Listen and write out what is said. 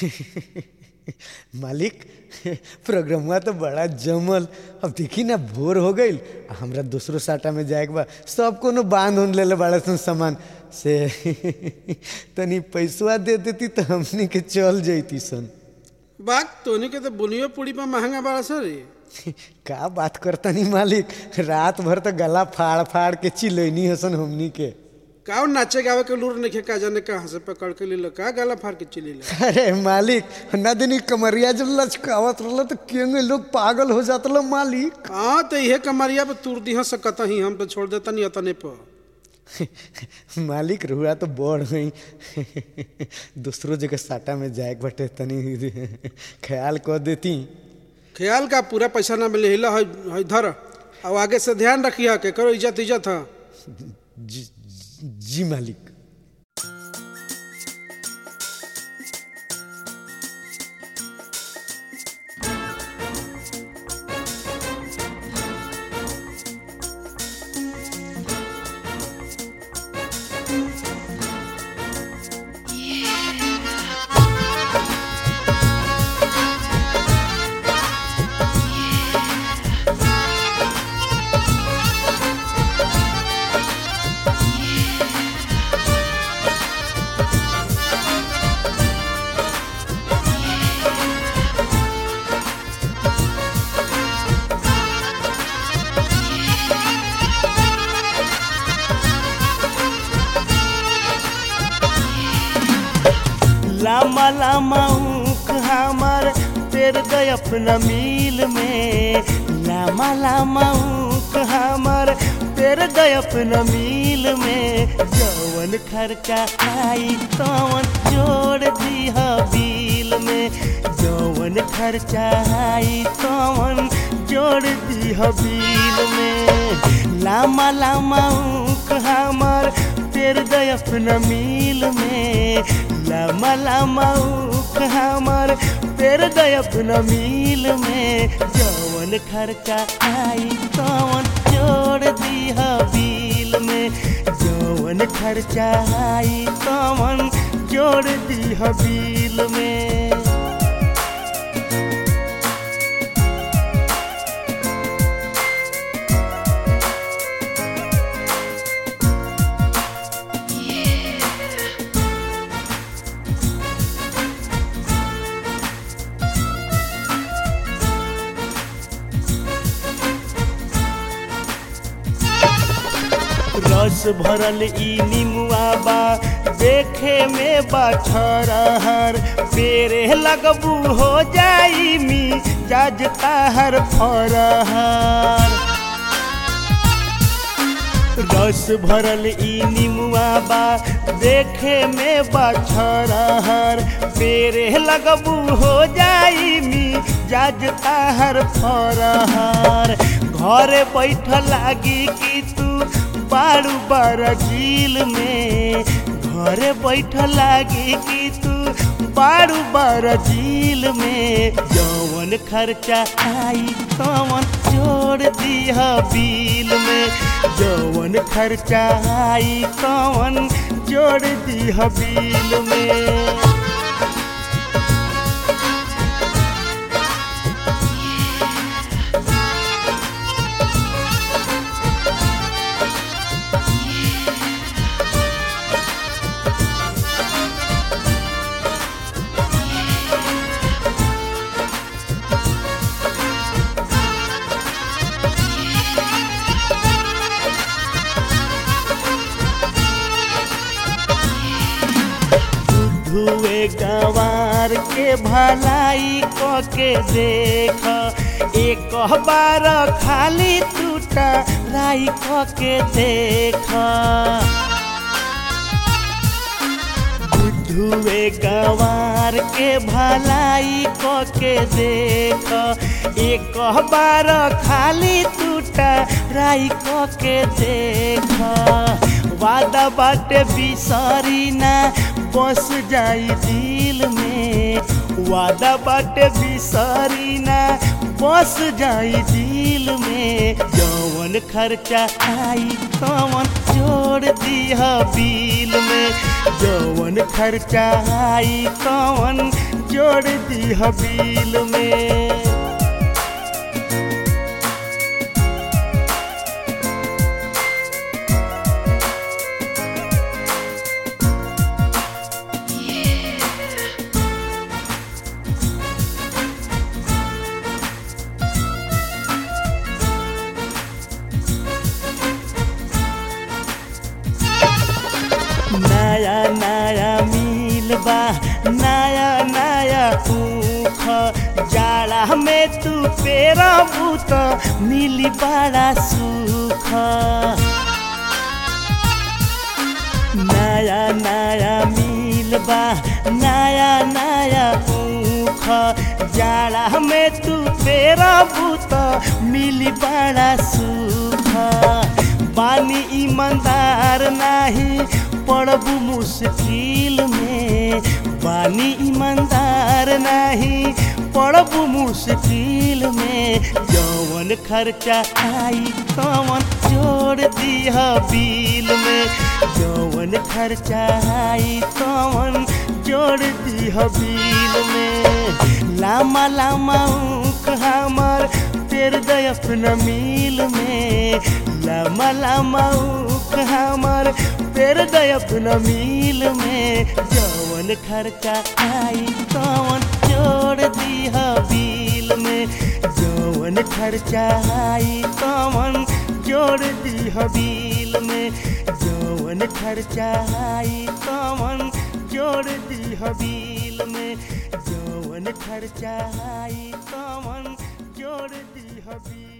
मालिक प्रोग्रामवा तो बड़ा जमल अब देखी ना भोर हो गईल आ हमरा दूसरो साटा में जाए के बा सब कोनो बांध उन लेले बड़ा सन सामान से तनी पैसवा दे देती तो हमनी के चल जैती सन बात तोनी के तो बुनियो पूरी पर महंगा बड़ा सर का बात करतनी मालिक रात भर तो गला फाड़ फाड़ के चिलैनी हसन हमनी के का नाचे गावे के लूर नहीं का जाने कहाँ से पकड़ के ले का गला फाड़ के चिली ले अरे मालिक ना दिन कमरिया जब लचकावत रहल तो केंगे लोग पागल हो जात लो मालिक हाँ तो इहे कमरिया पे तुर दी सकत ही हम तो छोड़ देता नहीं अतने पर मालिक रुआ तो बढ़ गई दूसरों जगह साटा में जाए के बटे तनी ख्याल कर देती ख्याल का पूरा पैसा ना मिले हिला है है धर और आगे से ध्यान रखिया के करो इज्जत इज्जत है जी, जी मालिक लामा लामा ऊख हमार तेर गए अपना मील में लामा लामा ऊख हमार तेर गए अपना मील में जवन खर्चा आई तवन जोड़ दीह बिल में जवन खर्चा आई तवन जोड़ दीह बिल में लामा लामा ऊख हमार तेर गए अपना मील में लामा लामा ऊख हमार तेर गए अपना मील में जवन खर्चा आई तवन जोड़ दीह बिल में जवन खर्चा आई तवन जोड़ दीह बिल में रस भरल ई निमुआ बा देखे में बा छरहर पेरे लगबू हो जाई मी जाज ताहर फरहर रस भरल ई निमुआ बा देखे में बा छरहर पेरे लगबू हो जाई मी जाज ताहर फरहर घरे बैठ लागी कि तू बारू बारा झील में घरे बैठ लागी कि तू बारू बारा झील में जवन खर्चा आई तवन जोड़ दीह बिल में जवन खर्चा आई तवन जोड़ दीह बिल में धुए गंवार के भलाई क के देख एक बार खाली टूटा राई क के देख धुए गंवार के भलाई क के देख एक बार खाली टूटा राई क के देख वादा बाटे बिसरी ना बस जाई दिल में वादा बाटे बिसरी ना बस जाई दिल में जवन खर्चा आई तवन जोड़ दिह बिल में जवन खर्चा आई तवन जोड़ दी बिल में नया नया मिल बा नया नया ऊख जाड़ा में तू पेरा बूत मिली बड़ा सुख नया नया मिल बा नया नया ऊख जाड़ा में तू पेरा बूत मिली बड़ा सुख बानी ईमानदार नाही पड़बू मुश्किल में बानी ईमानदार नहीं पड़बू मुश्किल में जौवन खर्चा आई तवन जोड़ दिह बिल में जौवन खर्चा आई तवन जोड़ दिह बिल में लामा लामा ऊख हमर तेर दय अपना मिल में लामा लामा ऊख हमर तेर दय अपना मिल में जौवन खर्चा आई तवन जोड़ दिह बिल में जौवन खर्चा आई तवन जोड़ दिह बिल में जौवन खर्चा आई तवन जोड़ दिह बिल में जौवन खर्चा आई तवन जोड़ दिह बिल